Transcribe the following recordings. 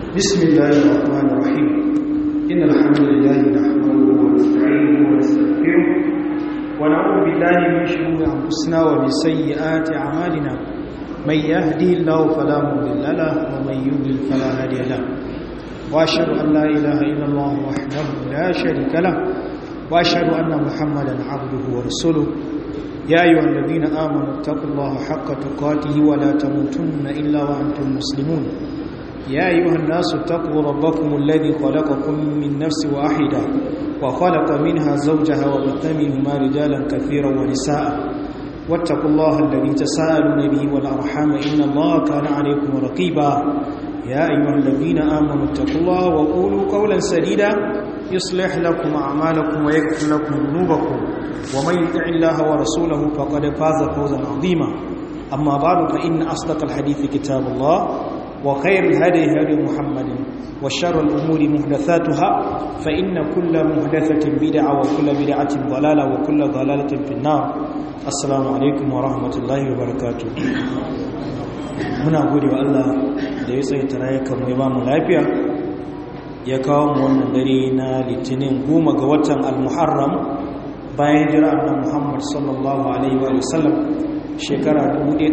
بسم الله الرحمن الرحيم إن الحمد لله نحمده ونستعينه ونستغفره ونعوذ بالله من شرور أنفسنا ومن سيئات أعمالنا من يهدي الله فلا مضل له ومن يضلل فلا هادي له وأشهد أن لا إله إلا الله وحده لا شريك له وأشهد أن محمدا عبده ورسوله يا أيها الذين آمنوا اتقوا الله حق تقاته ولا تموتن إلا وأنتم مسلمون يا أيها الناس اتقوا ربكم الذي خلقكم من نفس واحدة وخلق منها زوجها وبث منهما رجالا كثيرا ونساء واتقوا الله الذي تساءلون به والأرحام إن الله كان عليكم رقيبا يا أيها الذين آمنوا اتقوا الله وقولوا قولا سديدا يصلح لكم أعمالكم ويغفر لكم ذنوبكم ومن يطع الله ورسوله فقد فاز فوزا عظيما أما بعد فإن أصدق الحديث كتاب الله وخير الهدي هدي محمد وشر الأمور محدثاتها فإن كل محدثة بدعة وكل بدعة ضلالة وكل ضلالة في النار السلام عليكم ورحمة الله وبركاته muna gode wa Allah da ya tsaye tarayyakan mai ba mu lafiya ya kawo mu wannan dare na litinin goma ga watan al-muharram bayan jira annan muhammad sallallahu alaihi wa sallam shekara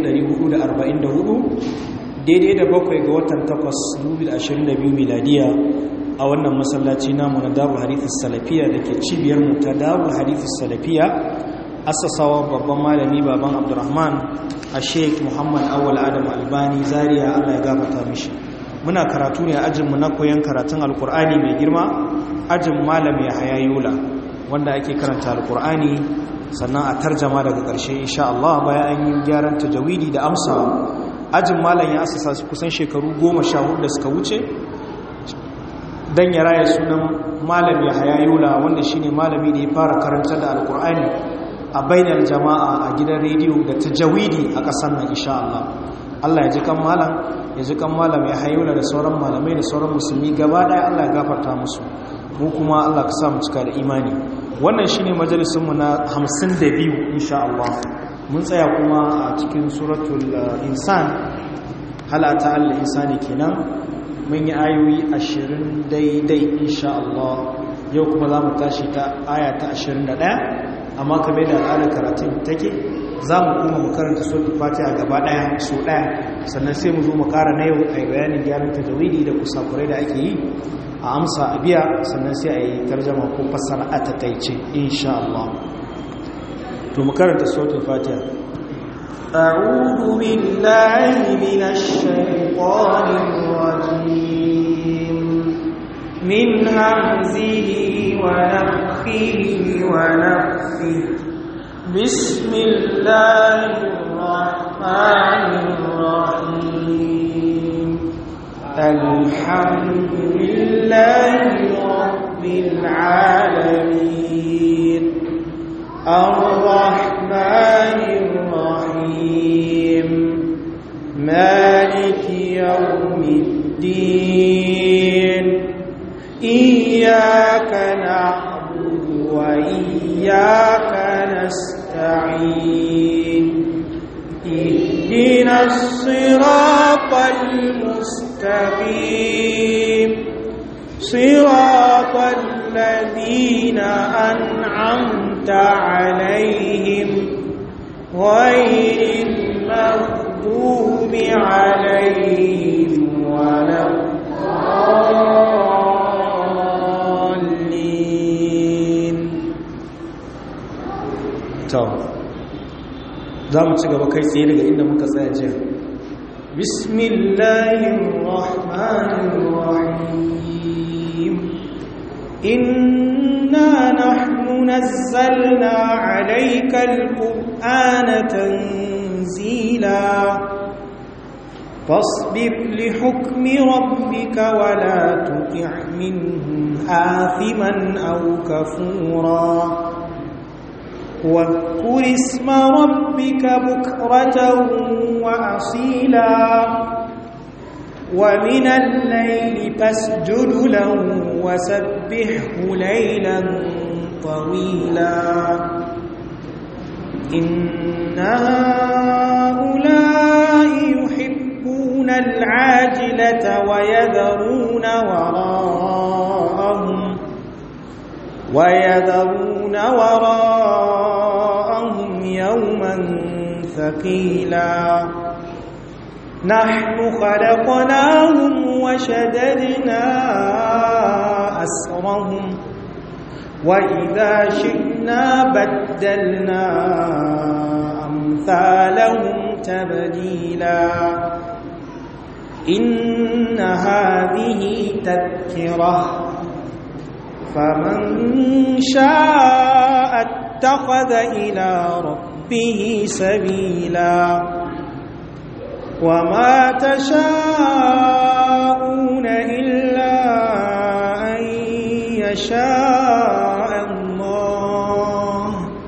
1444 daidai da bakwai ga watan 8 2022 miladiya a wannan masallaci namu na darul hadithis salafiya da ke cibiyar mu ta darul hadithis salafiya asasawa babban malami baban abdurrahman a sheik muhammad awal adam albani zaria allah ya gafata mishi muna karatu ne a ajinmu na koyon karatun alkur'ani mai girma ajin malam ya haya yola wanda ake karanta alkur'ani sannan a tarjama daga ƙarshe insha Allah bayan an yi gyaran tajawidi da amsa ajin malam ya asasa kusan shekaru goma sha hudu da suka wuce don ya raya sunan malam ya haya yola wanda shine malami da ya fara karanta da alkur'ani a bainar jama'a a gidan rediyo da tajawidi a ƙasar nan insha Allah Allah ya ji kan malam ya ji kan malam ya hayola da sauran malamai da sauran musulmi gaba ɗaya Allah ya gafarta musu mu kuma Allah ka sa mu cika da imani wannan shine majalisinmu na 52 insha Allah mun tsaya kuma a cikin suratul insan halata Allah insani kenan mun yi ayoyi 20 daidai insha Allah yau kuma za mu tashi ta aya ta 21 amma kamar da al'adar karatun take za mu kuma mu karanta suratul fatiha gaba daya so daya sannan sai mu zo mu kara na yau a bayanin gyaran tajawidi da kusakurai da ake yi a amsa a biya sannan sai a yi tarjama ko fassara a takaice insha Allah to mu karanta suratul fatiha أعوذ بالله من الشيطان الرجيم من همزه ونفخه ونفخه بسم الله الرحمن الرحيم الحمد لله رب العالمين الرحمن الرحيم مالك يوم الدين إياك نعبد وإياك نستعين اهدنا الصراط المستقيم صراط الذين أنعمت عليهم غير المغضوب عليهم ولا الضالين za mu ci gaba kai tsaye daga inda muka tsaya jiya bismillahirrahmanirrahim inna nahnu nazzalna alayka alqur'ana tanzila فاصبر لحكم ربك ولا تطع منهم آثما أو كفورا واذكر اسم ربك بكرة وأصيلا ومن الليل فاسجد له وسبحه ليلا طويلا إن هؤلاء يحبون يحبون العاجلة ويذرون وراءهم ويذرون وراءهم يوما ثقيلا نحن خلقناهم وشددنا أسرهم وإذا شئنا بدلنا أمثالهم تبديلا إن هذه تذكرة فمن شاء اتخذ إلى ربه سبيلا وما تشاءون إلا أن يشاء الله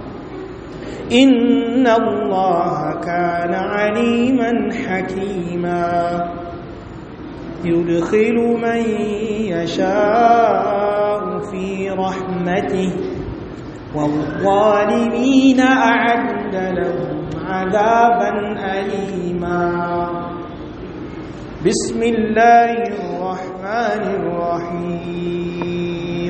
إن الله كان عليما حكيما يدخل من يشاء في رحمته والظالمين أعد لهم عذابا أليما بسم الله الرحمن الرحيم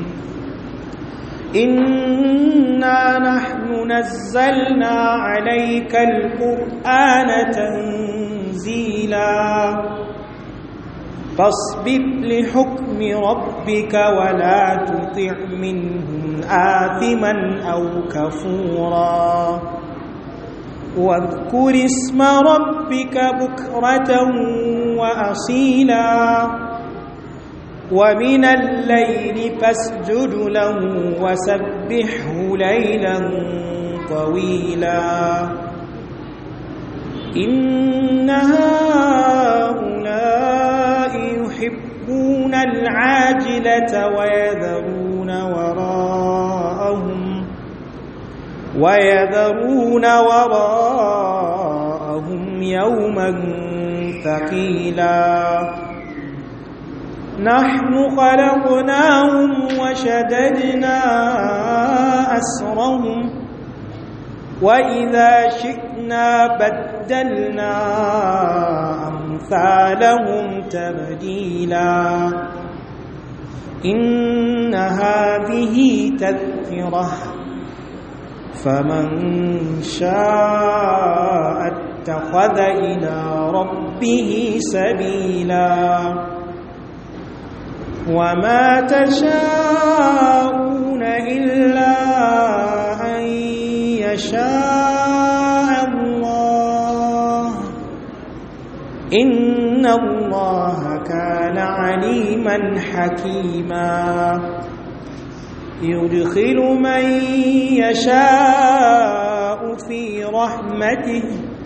إنا نحن نزلنا عليك القرآن تنزيلا فاصبر لحكم ربك ولا تطع منهم آثما أو كفورا واذكر اسم ربك بكرة وأصيلا ومن الليل فاسجد له وسبحه ليلا طويلا إن هؤلاء يحبون العاجلة ويذرون وراءهم ويذرون وراءهم يوما ثقيلا نحن خلقناهم وشددنا أسرهم وإذا شئنا بدلنا أمثالهم تبديلا إن هذه تذكرة فمن شاء اتخذ إلى ربه سبيلا وما تشاءون إلا أن يشاء الله إن الله كان عليما حكيما يدخل من يشاء في رحمته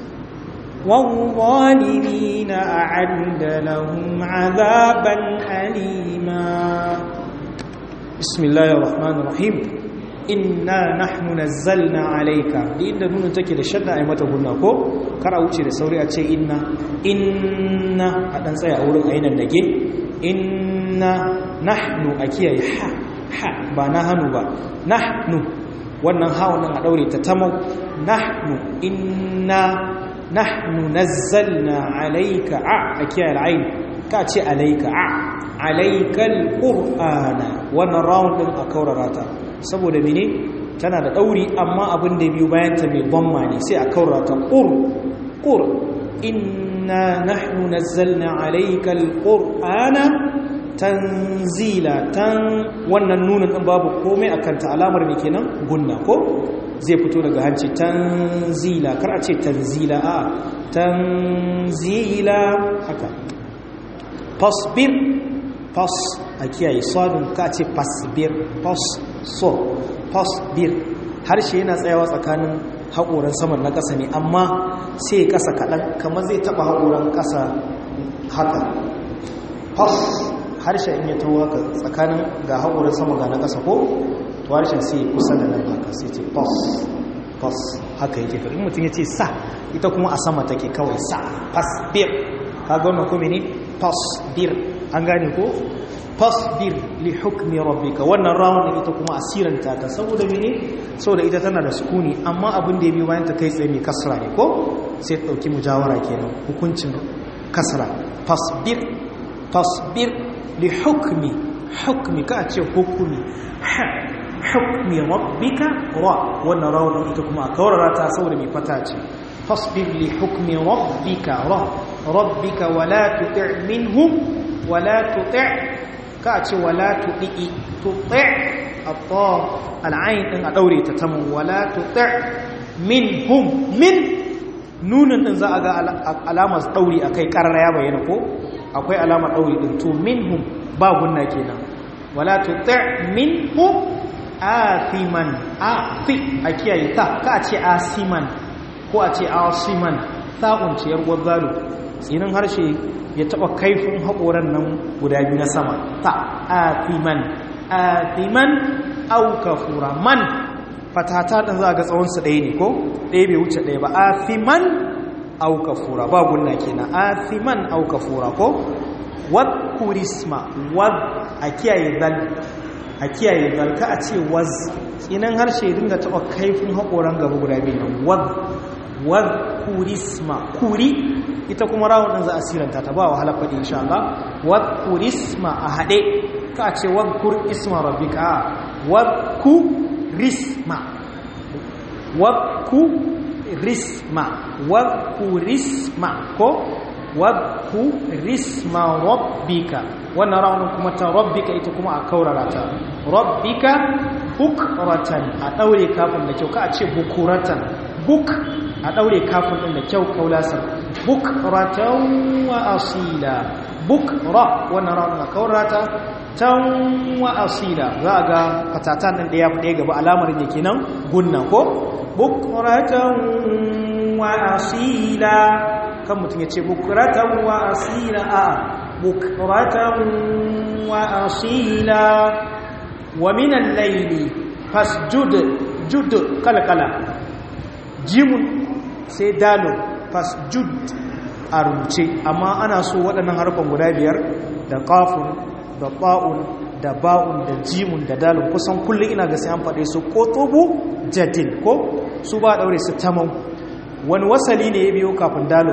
والظالمين أعد لهم عذابا أليما بسم الله الرحمن الرحيم إنا نحن نزلنا عليك دي inda nuna take da shadda ai mata gunna ko kar a wuce da sauri a ce inna inna a dan tsaya a wurin ayinan dage inna nahnu a kiyaye ha ha ba na hannu ba nahnu wannan ha wannan a daure ta tamau nahnu inna nahnu nazzalna alayka a a kiyaye al'ain ka ce alayka a alaykal qur'ana wannan round din a kaurara ta saboda mene tana da dauri amma abin da biyu bayan ta mai bamma ne sai a kaurara ta qur qur inna nahnu nazzalna alaykal qur'ana tanzila tan wannan nunin din babu komai akan ta alamar me kenan gunna ko zai fito daga hanci tanzila kar a ce tanzila a tanzila haka fasbir fas a kiyaye sadun ka ce fasbir fas so fasbir harshe yana tsayawa tsakanin haƙoran saman na ƙasa ne amma sai ƙasa kaɗan kamar zai taɓa haƙoran ƙasa haka fas harshe in ya tawo haka tsakanin ga haƙoran sama ga na ƙasa ko to harshen sai kusa da nan haka sai ce fas fas haka yake in mutum ya ce sa ita kuma a sama take kawai sa fasbir ka ga wannan kuma ne fasbir an gane ko fasbir li hukmi rabbika wannan rawun din ita kuma asiranta ta saboda mene saboda ita tana da sukuni amma abin da ya bi bayan ta kai tsaye mai kasra ne ko sai ta dauki mujawara kenan hukuncin kasra fasbir fasbir li hukmi hukmi ka ce hukumi hukmi rabbika ra wannan rawun ita kuma a kawarara ta saboda mai fata ce fasbir li hukmi rabbika ra rabbika wala tuti' minhum wala tuti' ka ce wala tuti' tuti' atta al'ain din a daure ta tamu wala tuti' minhum min nunin din za a ga alamar dauri akai karara ya bayyana ko akwai alamar dauri din to minhum ba gunna kenan wala tuti' minhum athiman athi a kiyaye ta ka ce asiman ko a ce asiman ta'un ce yar gwazzalo tsinin harshe ya taba kaifin haƙoran nan guda biyu na sama ta athiman athiman au kafura man fatata ɗin za a ga tsawonsu ɗaya ne ko ɗaya bai wuce ɗaya ba athiman au kafura ba gunna kenan athiman au kafura ko wad kurisma wad a kiyaye zal a kiyaye zalka a ce waz tsinan harshe dinga taɓa kaifin haƙoran gaba guda biyu nan wad wad kurisma kuri ita kuma rawun ɗin za a siranta ta ba wahala faɗi insha Allah wad kurisma a haɗe ka ce wad kur isma rabbika wad ku risma wad ku risma wad ku risma ko wadku risma rabbika wannan raunin kuma ta rabbika ita kuma a kaurara ta rabbika bukratan a daure kafin da kyau ka a ce bukuratan buk a daure kafin din da kyau kaulasar bukratan wa asila bukra wannan raunin a kaurara ta tan wa asila za a ga fatatan din da ya fi gaba alamar da kenan gunna ko bukratan wa asila kan mutum ya ce bukuratan wa asila a bukuratan wa asila wa minan laili fasjud jud kalkala jimun sai dalon fasjud a rubuce amma ana so waɗannan harfan guda biyar da ƙafun da ba'un da ba'un da jimun da dalon kusan kullum ina ga sai an faɗe su ko tobu jadin ko su ba ɗaure su tamau wani wasali ne ya biyo kafin dalon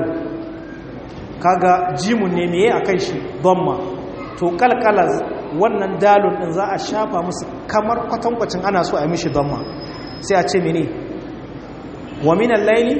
kaga jimun ne meye a kan shi donma to kalkala wannan dalon din za a shafa musu kamar kwatankwacin ana so a yi mishi donma sai a ce mene wa minan laili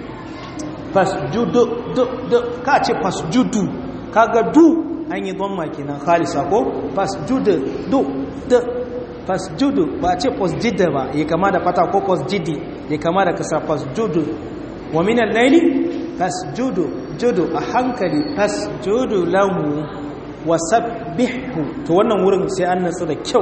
fasjudu ka ce fasjudu kaga du an yi donma kenan khalisa ko fasjudu du du fasjudu ba ce fasjida ba ya kama da fata ko fasjidi ya kama da kasa fasjudu wa minan laili fasjudu judu a hankali fasjudu lahu wasabbihu to wannan wurin sai an natsu da kyau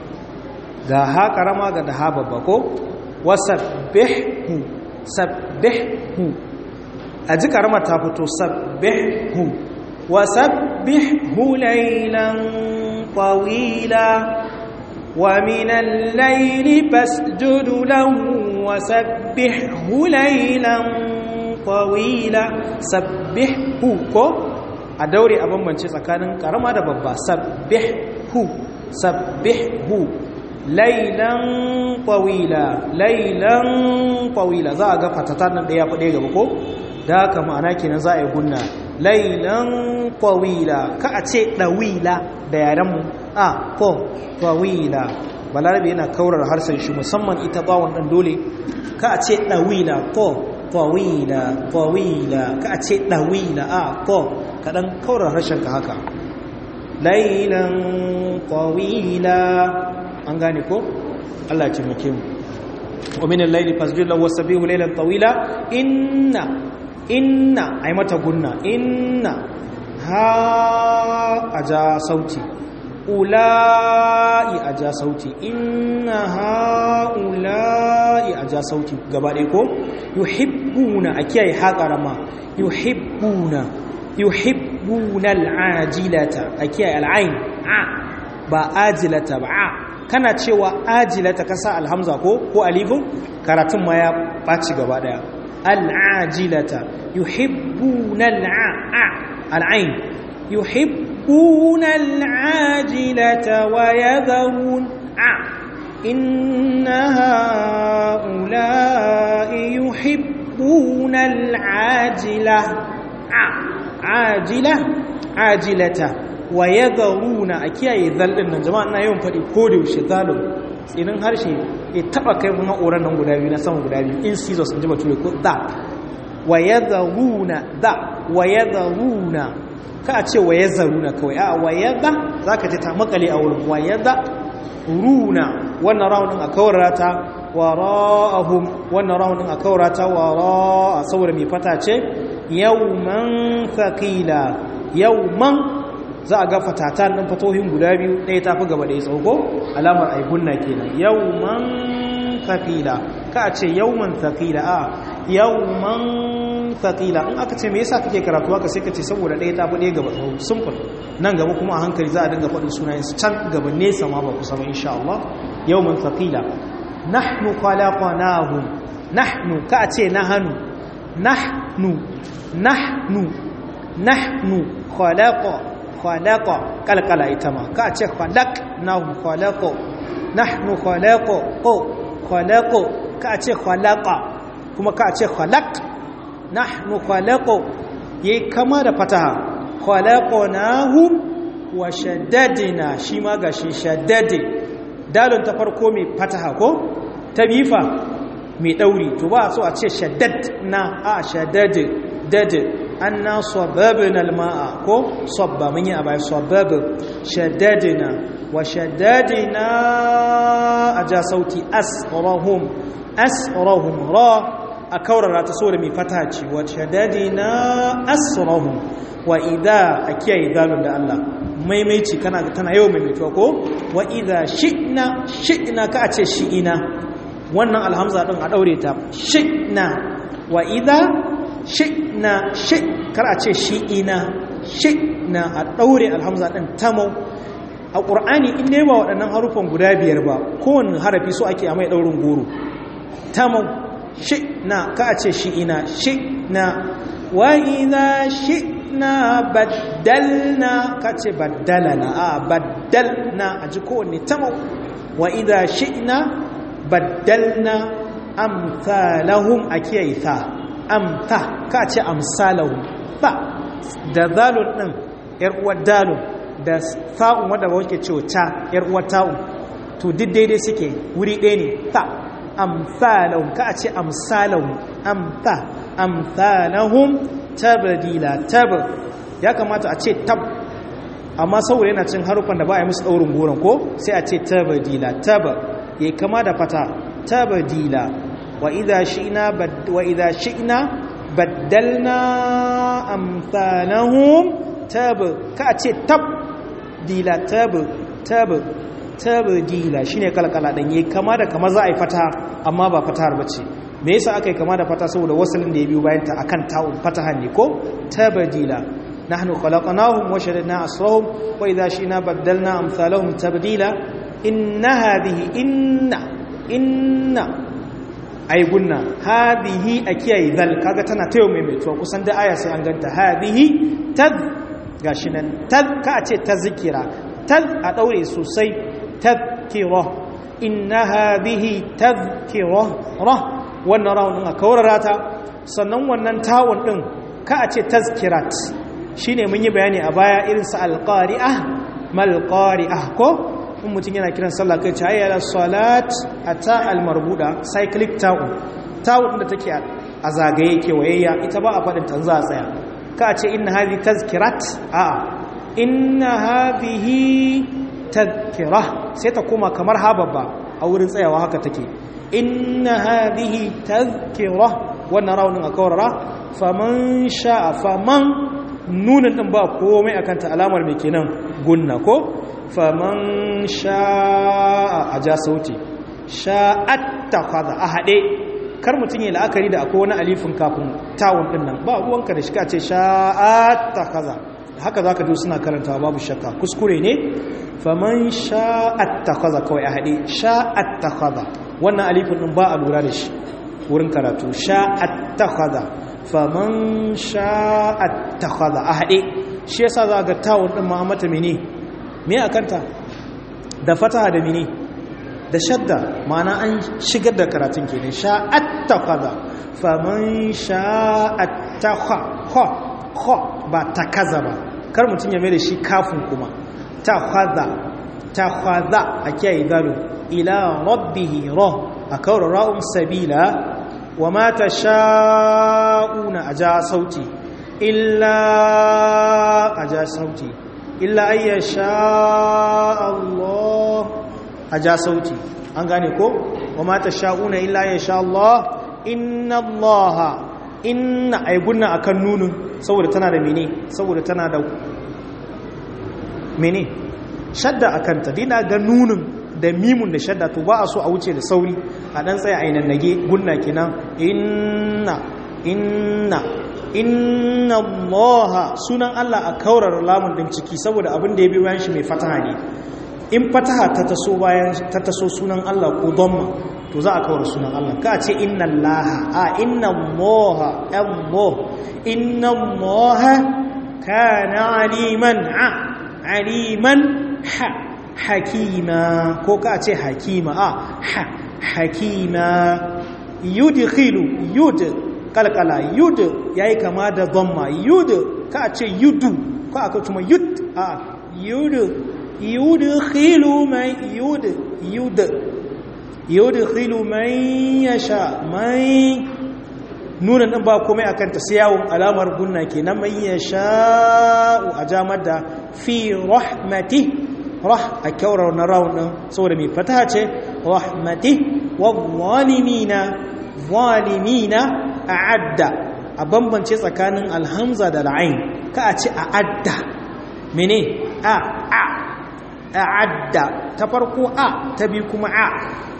ga ha karama ga da ha babba ko wasabbihu sabbihu a ji karama ta fito sabbihu wasabbihu laylan tawila wa min al-layli fasjudu lahu wasabbihu laylan tawila sabbihu ko a daure a bambance tsakanin karama da babba sabbihu sabbihu laylan tawila laylan tawila za a ga fatatan nan daya fade gaba ko da haka ma'ana kenan za a yi gunna laylan tawila ka a ce dawila da yaran mu a ko tawila balarabe yana kaurar harshen shi musamman ita bawon dan dole ka a ce dawila ko tawila tawila ka ce dawila a ko kadan kaurar harshen ka haka lailan tawila an gane ko Allah ya taimake mu wa min al-layli fasjud lahu wasbihu laylan tawila inna inna ay mata gunna inna ha aja sauti ula'i aja sauti inna ha ula'i aja sauti gaba ɗaya ko yuhibbuna a kiyaye haƙarama yuhibbuna yuhibbuna al'ajilata a kiyaye al'ain a ba ajilata ba a kana cewa ajilata ka sa alhamza ko ko alifin karatun ma ya ɓaci gaba ɗaya al'ajilata yuhibbuna al'a al'ain yuhibbuna al'ajilata wa yadharun a inna ha'ula'i yuhibbuna al'ajila عاجلة ajilata wa yadharuna a kiyaye zal din nan jama'a ina yawan faɗi ko da yaushe zalun tsinin harshe ya taba kai kuma oran nan guda biyu na sama guda biyu in scissors in ji bature ko da wa yadharuna da wa yadharuna ka a ce wa yadharuna kawai a wa yadha zaka ji ta makale a wurin wa yadha runa wannan raunin a kawarata wara'ahum wannan raunin a kawarata wara'a saboda mai fata ce yawman thaqila yawman za a ga fatatan ɗin fatohin guda biyu ɗaya tafi gaba ɗaya tsauko alamar aigunna kenan yawman thaqila ka a ce yawman thaqila a yawman thaqila in aka ce me yasa kake karatu haka sai ka ce saboda ɗaya tafi ɗaya gaba tsawo simple nan gaba kuma a hankali za a dinga faɗin sunayen su can gaba nesa ma ba kusa ba insha Allah yawman thaqila nahnu khalaqnahum nahnu ka a ce nahnu nahnu nahnu nahnu khalaqa khalaqa kalkala ita ma ka ce khalaq nahnu khalaqa nahnu khalaqa ko khalaqa ka ce khalaqa kuma ka ce khalaq nahnu khalaqa yayi kama da fataha khalaqnahum wa shaddadna shi ma gashi shaddade dalon ta farko mai fataha ko ta bifa mai ɗauri to ba so a ce shaddad na a shaddad dad anna sababna alma'a ko sabba mun yi a bai sabab shaddadna wa shaddadna aja sauti asrahum asrahum ra a kaurara ta so da mai fata ce wa shaddadna asrahum wa idha a kiyaye dalon da Allah maimaici kana tana yau maimaituwa ko wa idha shi'na shi'na ka a ce shi'ina wannan alhamza din a daure ta shi'na wa idha shi'na shi kar a ce shi'ina shi'na a daure alhamza din tamau a qur'ani in ne ba waɗannan harufan guda biyar ba kowanne harafi so ake a mai daurin goro tamau shi'na ka a ce shi'ina shi'na wa idha shi'na baddalna ka ce baddalana a baddalna a ji kowanne tamau wa idha shi'na baddalna amsalahum a kiyaye ta amta ka ce amsalahum ba da zalun din yar uwar dalun da sa'un wanda ba wake cewa ta yar uwar ta'un to duk daidai suke wuri ɗaya ne ta amsalahum ka ce amsalahum amta amsalahum tabdila tab ya kamata a ce tab amma saboda yana cin harufan da ba a yi musu ɗaurin goron ko sai a ce tabdila tab yayi kama da fata tabdila wa idha shi'na wa idha shi'na baddalna amsalahum tab ka ce tab dila tab tab tabdila shine kalkala dan yayi kama da kama za a yi fata amma ba fatahar bace me yasa aka yi kama da fata saboda wasalin da ya biyo bayan ta akan ta'un fatahan ne ko tabdila nahnu khalaqnahum wa shaddadna asrahum wa idha shi'na baddalna amsalahum tabdila inna hadhihi inna inna ay gunna hadhihi akiyayi zal kaga tana tayo mai mai kusan da aya sai an ganta hadhihi tad gashi nan tad ka ce tazkira tad a daure sosai tadhkira inna hadhihi tadhkira ra wannan rawun a kaurara ta sannan wannan tawun din ka a ce tazkirat shine mun yi bayani a baya irin sa alqari'ah mal qari'ah ko in mutum yana kiran sallah kai cayi ala salat ata almarbuda cyclic ta'un ta'un da take a zagaye kewayayya ita ba a faɗin ta za a tsaya ka ce inna hadhi tazkirat a inna hadhihi tazkira sai ta koma kamar hababba a wurin tsayawa haka take inna hadhihi tazkira wannan raunin a kawarara faman sha'a faman nunin din ba komai akan ta alamar mai kenan gunna ko faman sha'a a ja sauti sha'at ta kwaza a haɗe kar mutum yi la'akari da akwai wani alifin kafin tawon ɗin nan ba ruwanka da shika ce sha'at ta kwaza haka za ka ji suna karanta babu shakka kuskure ne faman sha'at ta kwaza kawai a haɗe sha'at ta kwaza wannan alifin ɗin ba a lura da shi wurin karatu sha'at ta kwaza faman sha'at ta kwaza a haɗe shi yasa za ga tawon ɗin ma'amata mene me a kanta da fataha da mini da shadda ma'ana an shigar da karatun ke ne sha'atta kaza faman sha'atta ha ha ha ba ta kaza ba kar mutum ya mai da shi kafin kuma ta khadha ta khadha a kiyaye gado ila rabbihi ra a kawar ra'un sabila wa ma tasha'una aja sauti illa aja sauti illa ayyasha Allah aja sauti an gane ko wa ma tasha'una illa ayyasha Allah inna Allah inna ay gunna akan nunun saboda tana da mene saboda tana da mene shadda akan ta dina ga nunun da mimun da shadda to ba a so a wuce da sauri a dan tsaya ainihin nage gunna kenan inna inna inna allaha sunan Allah a kaurar lamun din ciki saboda abin da ya bi bayan shi mai fataha ne in fataha ta taso bayan ta taso sunan Allah ko dhamma to za a kawar sunan Allah ka ce inna allaha a inna allaha allah inna allaha kana aliman a aliman ha hakima ko ka ce hakima a ha hakima yudkhilu yud kalkala yud yayi kama da dhamma yud ka ce yudu ko aka kuma yud a yud yudkhilu man yud yud yudkhilu man yasha man nunan din ba komai akan ta sai yawon alamar gunna kenan man yasha a jamar da fi rahmati rah a kyaurar na rawun din saboda mai fata ce rahmati wa zalimina zalimina a'adda a bambance tsakanin alhamza da al'ain ka a ce a'adda mene a a a'adda ta farko a ta bi kuma a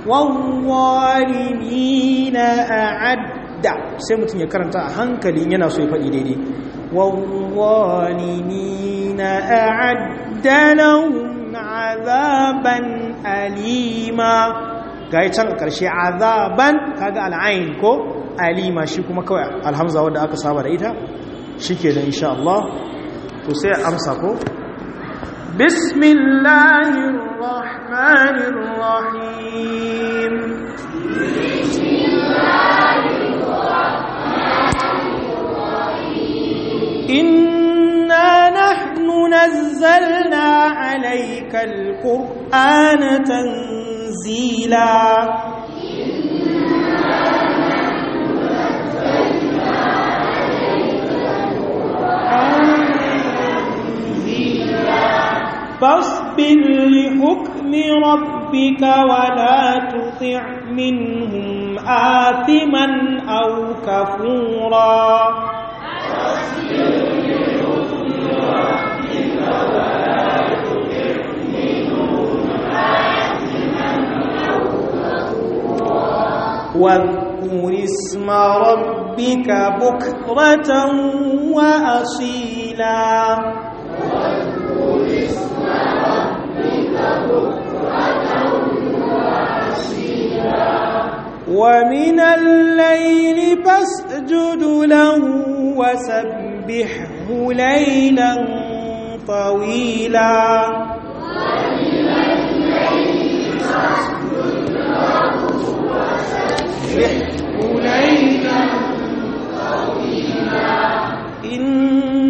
wawalimina a'adda sai mutum ya karanta a hankali yana so ya faɗi daidai wawalimina a'adda lahum azaban alima ga yi can ƙarshe azaban kaga al'ayin ko alima shi kuma kawai alhamza wadda aka saba da ita shi ke da insha Allah to sai amsa ko بسم الله الرحمن الرحيم بسم الله الرحمن الرحيم إنا نحن نزلنا عليك القرآن تنزيلا فاصبر لحكم ربك ولا تطع منهم آثما أو كفورا واذكر اسم ربك بكرة وأصيلا ومن الليل فاسجد له وسبحه ليلا طويلا ليلا إن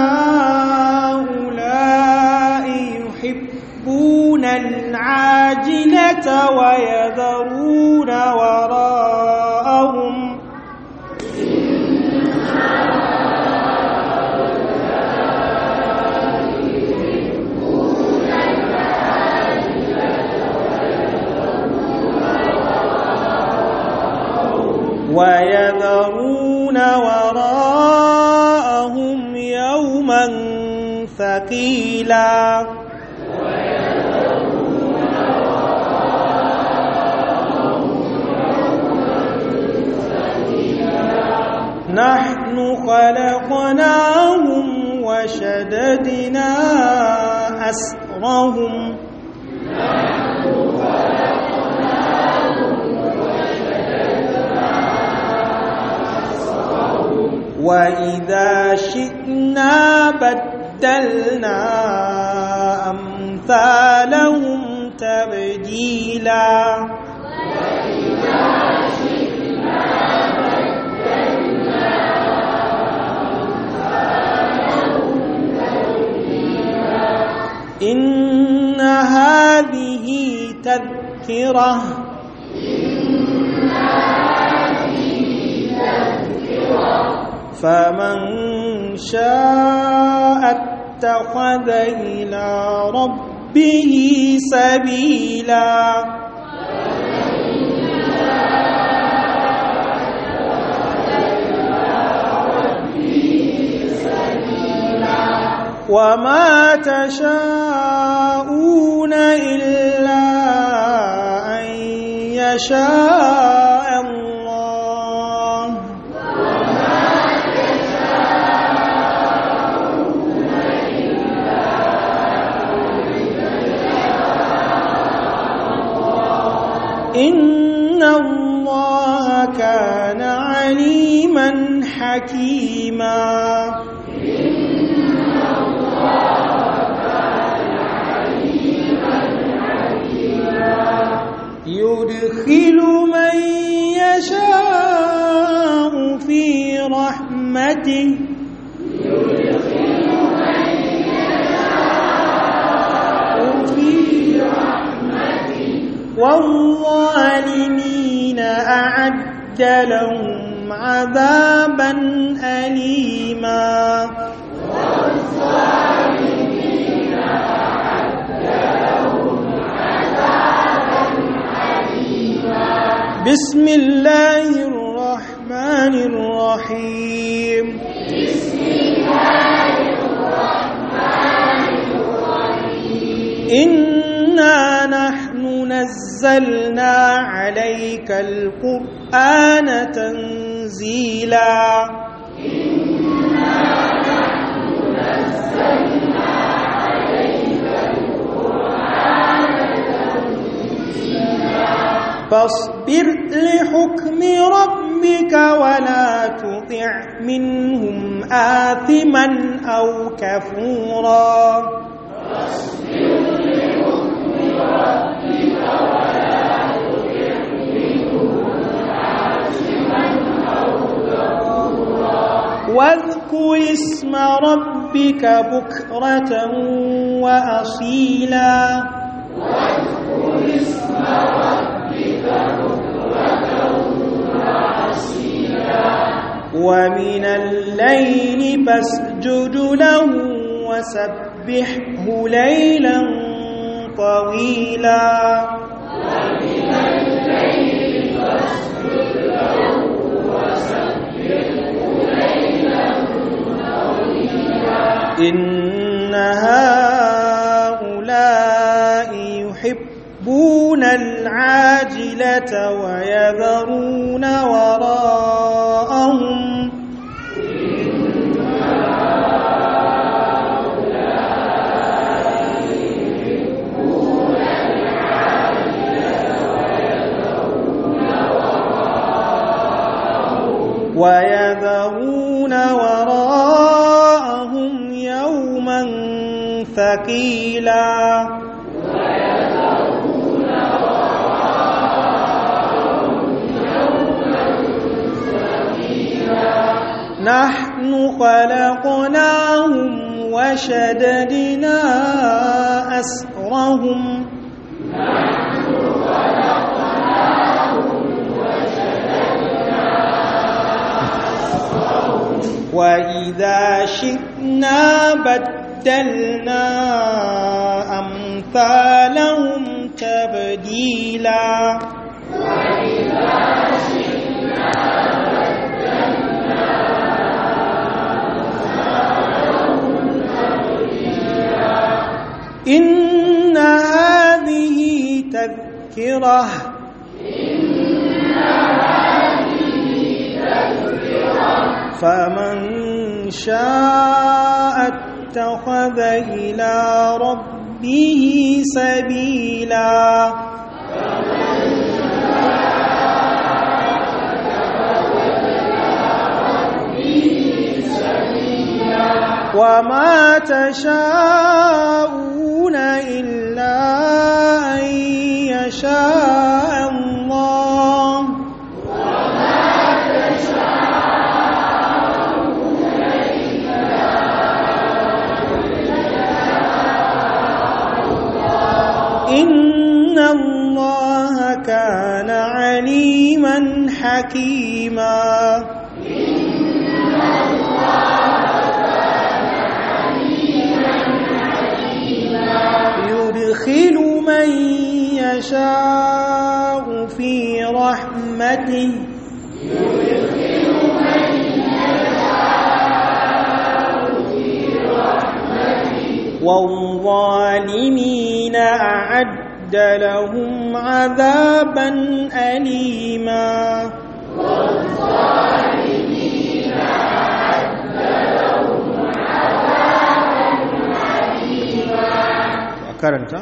هؤلاء يحبون العاجلة ويذرون وراءهم ويذرون وراءهم يوما ثقيلا نحن خلقناهم وشددنا أسرهم وإذا شئنا بدلنا أمثالهم تبديلا إن هذه تذكرة فمن شاء اتخذ إلى ربه سبيلا وما تشاءون إلا أن يشاء الله إن الله كان عليما حكيما يدخل من يشاء في رحمته في والظالمين أعد لهم عذابا أليما بسم الله الرحمن الرحيم بسم الله الرحمن الرحيم إنا نحن نزلنا عليك القرآن تنزيلا إنا نحن نزلنا عليك القرآن تنزيلا فاصبر لحكم ربك ولا تطع منهم آثما أو كفورا فاصبر لحكم ربك ولا تطع منهم آثما أو كفورا واذكر اسم ربك بكرة وأصيلا واذكر اسم ربك ومن الليل فاسجد له وسبحه ليلا طويلا ومن الليل فاسجد له وسبحه ليلا طويلا إن هؤلاء يحبون العاجلة ويذرون وراءهم ويذرون وراءهم يوما ثقيلا نحن خلقناهم وشددنا أسرهم وإذا شئنا بدلنا أمثالهم تبديلا وإذا شئنا إن هذه تذكرة فمن شاء اتخذ إلى ربه سبيلا وما تشاءون إلا أن يشاء الله وإن الله كان عليما حكيما يدخل من يشاء في رحمته والظالمين أعد لهم عذابا أليما karanta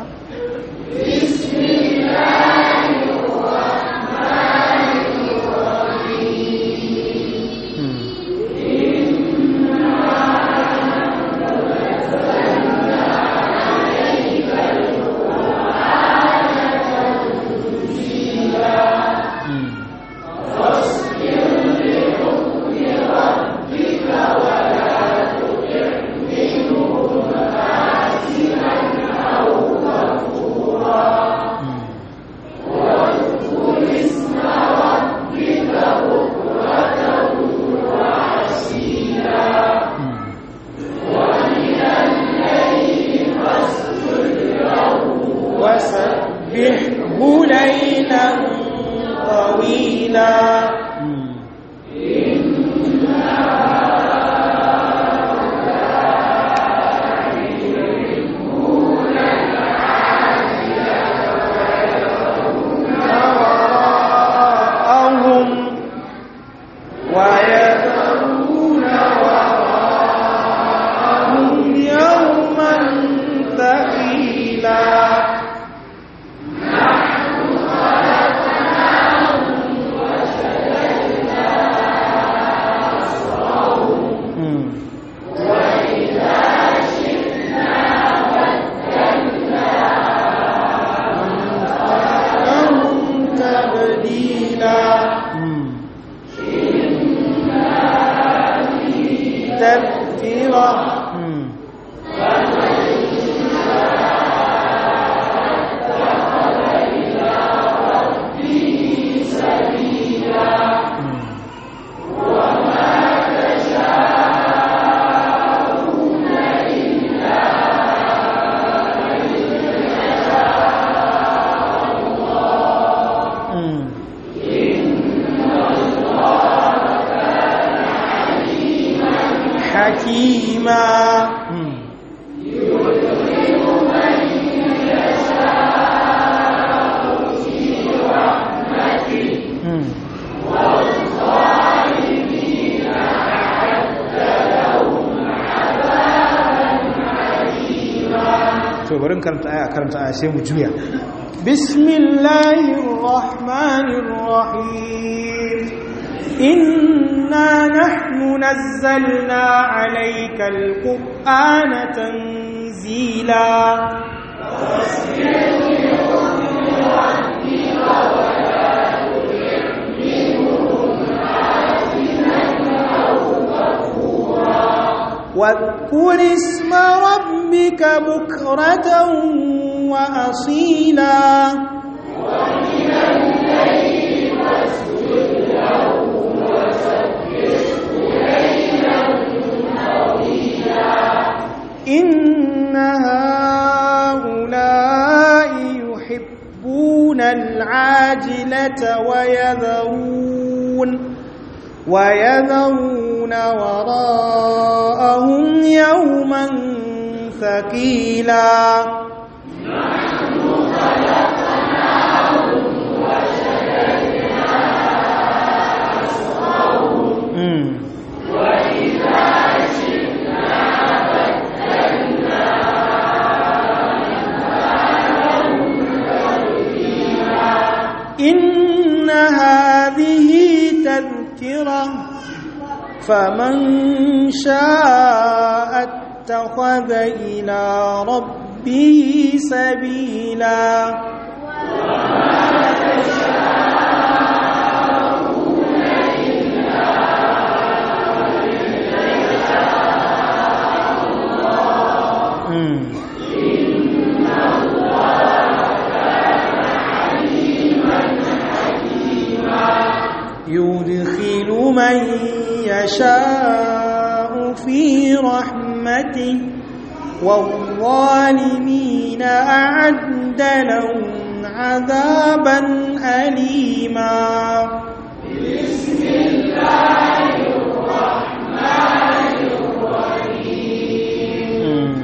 وسبحه ليلا طويلا وراءهم ويذرون وراءهم يوما ثقيلا لهم تبديلا تذكرة حكيما to bari karanta aya karanta aya sai mu juya بسم الله الرحمن الرحيم إنا نحن نزلنا عليك القرآن تنزيلا واذكر اسم ربك بكرة وأصيلا إن هؤلاء يحبون العاجلة ويذرون ويذرون وراءهم يوما ثقيلا إن هذه تذكرة فمن شاء اتخذ إلى ربه سبيلا من يشاء في رحمته والظالمين أعد لهم عذابا أليما بسم الله الرحمن الرحيم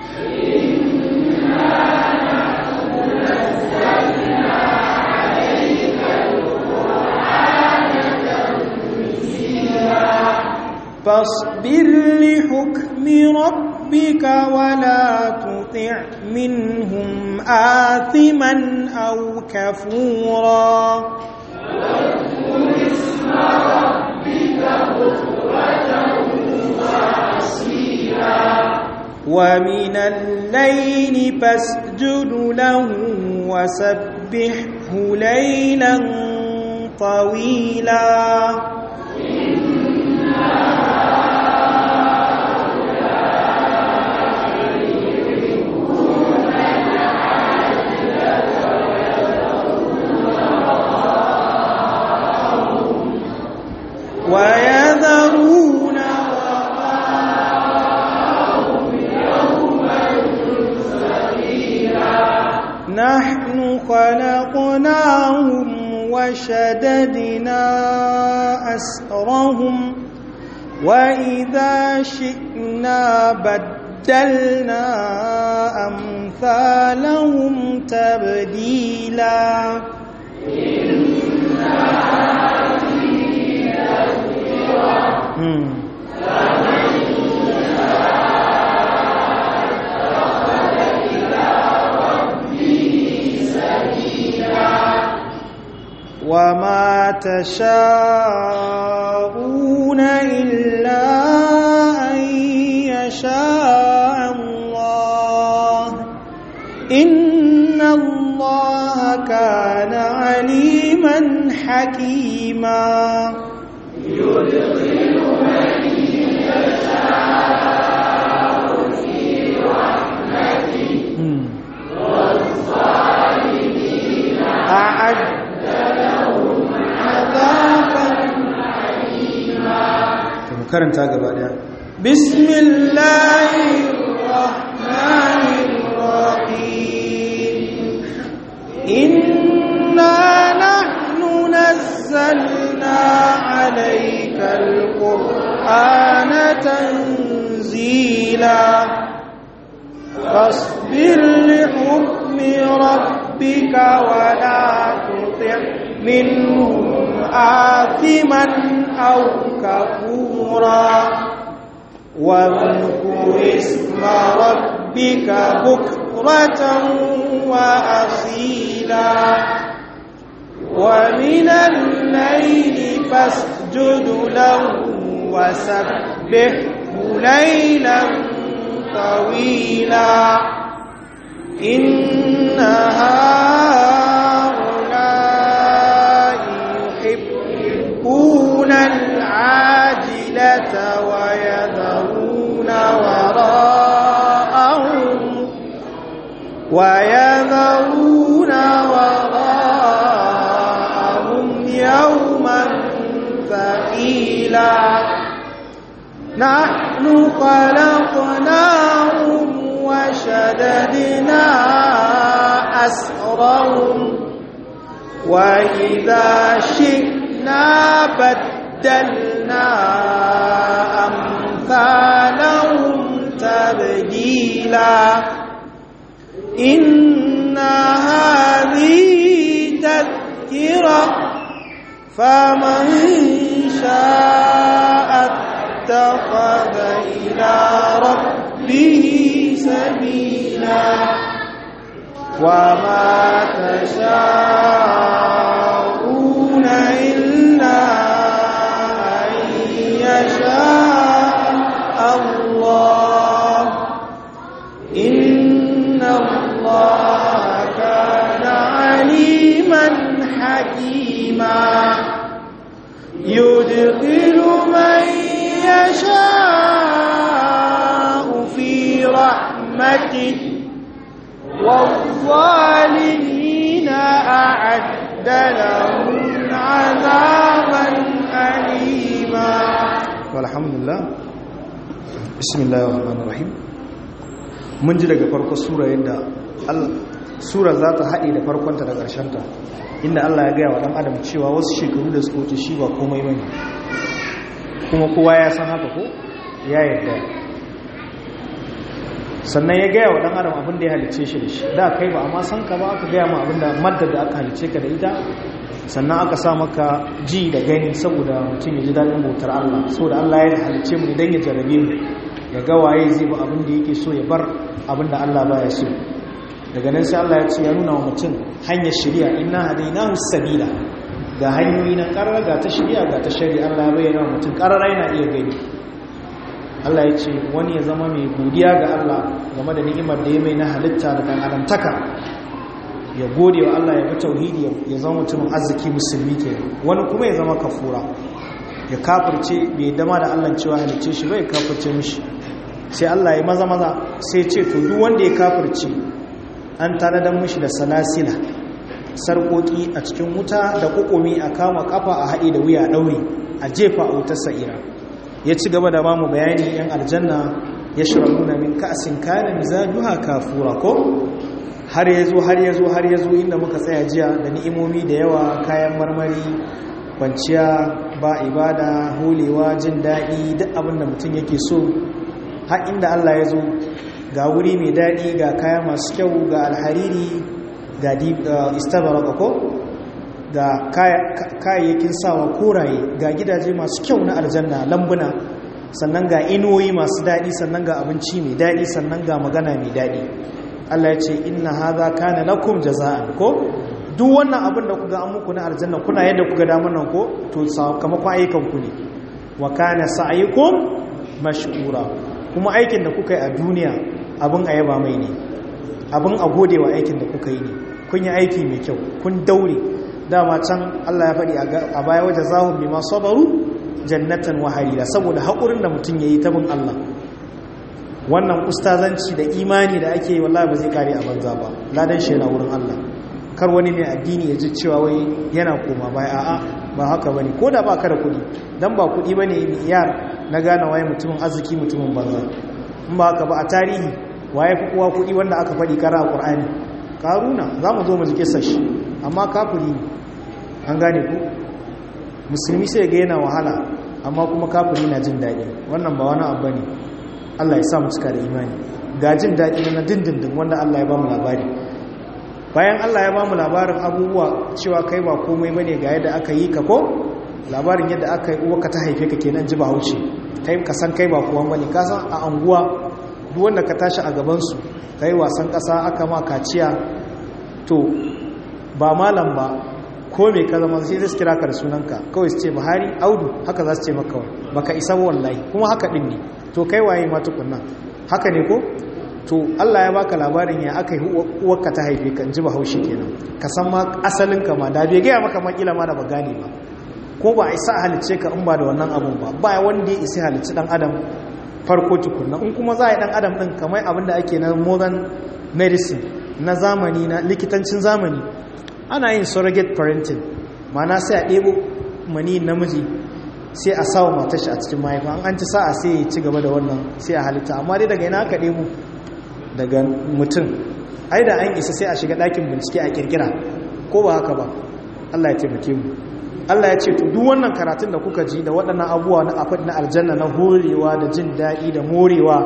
إنا نحن نزلنا عليك القرآن تنزيلا فاصبر لحكم ربك ولا تطع منهم آثما أو كفورا واذكر اسم ربك بكرة وأصيلا ومن الليل فاسجد له وسبحه ليلا طويلا ويذرون نحن خلقناهم وشددنا أسرهم وإذا شئنا بدلنا أمثالهم تبديلا مم. وما تشاءون إلا أن يشاء الله إن الله كان عليما حكيما يدخل من يشاء في رحمته والظالمين أعد لهم عذابا to mu karanta gaba daya بسم الله الرحمن الرحيم إنا نحن نزلنا عليك القرآن تنزيلا فاصبر لحكم ربك ولا تطع منهم آثما أو كفورا واذكر اسم ربك بكرة وأصيلا ومن الليل فاسجد له وسبحه ليلا طويلا إن هؤلاء يحبون العاجلة ويذرون وراءهم ويذرون وراءهم يوما ثقيلا نحن خلقناهم وشددنا أسرهم وإذا شئنا بدلنا أمثالهم تبديلا إن هذه تذكرة فمن شاء اتخذ إلى ربه سبيلا وما تشاءون إلا أن يشاء الله إن الله كان عليما حكيما يدخل من يشاء في رحمته والظالمين أعد لهم عذابا أليما alhamdulillah bismillahir rahmanir rahim mun ji daga farko sura yadda sura za ta haɗe da farkonta da ƙarshenta inda Allah ya gaya wa ɗan adam cewa wasu shekaru da suka wuce shi ba komai bane kuma kowa ya san haka ko ya yarda sannan ya gaya wa ɗan adam abin da ya halice shi da shi da kai ba amma san ka ba aka gaya ma abin da maddar da aka halice ka da ita sannan aka sa maka ji da gani saboda mutum ya ji daɗin bautar Allah saboda Allah ya halice mu idan ya jarabe mu ya ga waye zai ba abin da yake so ya bar abin da Allah baya so daga nan sai Allah ya ce ya nuna wa mutum hanyar shari'a inna hadainahu sabila ga hanyoyi na ƙarar ga ta shari'a ga ta shari'a Allah ya bayyana wa mutum ƙarar yana iya gani Allah ya ce wani ya zama mai godiya ga Allah game da ni'imar da ya mai na halitta da dan adamtaka ya gode wa Allah ya bi tauhidi ya zama mutumin arziki musulmi ke wani kuma ya zama kafura ya kafirce bai dama da Allah cewa halicce shi bai kafirce mishi sai Allah ya maza maza sai ce to duk wanda ya kafirce an tanadar mishi da salasila sarkoki a cikin wuta da kukumi a kama kafa a haɗe da wuya ɗaure a jefa a wutar sa'ira ya ci gaba da ba mu bayani yan aljanna ya shiraruna min ka'asin kayan mizajuha kafura ko har ya zo har ya zo har ya zo inda muka tsaya jiya da ni'imomi da yawa kayan marmari kwanciya ba ibada holewa jin daɗi duk abin da mutum yake so har inda Allah ya zo ga wuri mai daɗi ga kaya masu kyau ga alhariri ga istabaraka ko ga kayayyakin sawa koraye ga gidaje masu kyau na aljanna lambuna sannan ga inuwoyi masu daɗi sannan ga abinci mai daɗi sannan ga magana mai daɗi Allah ya ce inna hadha kana lakum jaza'an ko duk wannan abin da kuga an muku na aljanna kuna yadda kuga damar nan ko to sakamakon ayyukan ku ne wa kana sa'yukum mashkura kuma aikin da kuka yi a duniya abin ayaba mai ne abin a gode wa aikin da kuka yi ne kun yi aiki mai kyau kun daure dama can Allah ya faɗi a baya waje zahun bi masu sabaru jannatan waharira saboda haƙurin da mutum ya yi ta bin Allah wannan ustazanci da imani da ake yi wallahi ba zai kare a banza ba ladan shi yana wurin Allah kar wani mai addini ya ji cewa wai yana koma baya a'a ba haka bane ko da ba ka da kuɗi dan ba kuɗi bane yar na gane waye mutumin arziki mutumin banza in ba haka ba a tarihi waye fi kowa kuɗi wanda aka faɗi kara a ƙur'ani karuna za mu zo mu ji kisar shi amma kafiri ne an gane ku musulmi sai ga yana wahala amma kuma kafiri na jin daɗi wannan ba wani abu ne Allah ya sa mu cika da imani ga jin daɗi na dindindin wanda Allah ya ba mu labari bayan Allah ya ba mu labarin abubuwa cewa kai ba komai bane ga yadda aka yi ka ko labarin yadda aka yi uwa ka ta haife ka kenan ji bahaushe kai ka san kai ba kowa bane ka san a anguwa duk wanda ka tashi a gaban su kai wasan ƙasa aka ma kaciya to ba malam ba ko mai ka zama sai zai kira ka da sunanka kawai su ce buhari audu haka za su ce maka baka isa wallahi kuma haka din ne to kai waye ma tukunna haka ne ko to Allah ya baka labarin ya aka yi uwarka ta haife ka ji bahaushe kenan ka san ma asalin ka ma da bai gaya maka makila ma da ba gane ba ko ba a isa halicce ka in ba da wannan abun ba ba wanda ya isa halicci dan adam farko tukunna in kuma za a yi dan adam din kamar abin da ake na modern medicine na zamani na likitancin zamani ana yin surrogate parenting mana sai a ɗebo mani namiji sai a sawa matashi a cikin mahaifa an an ci sa'a sai ya ci gaba da wannan sai a halitta amma dai daga ina aka ɗebo daga mutum ai da an isa sai a shiga ɗakin bincike a kirkira ko ba haka ba Allah ya taimake mu Allah ya ce to duk wannan karatun da kuka ji da waɗannan abubuwa na afad na aljanna na horewa da jin daɗi da morewa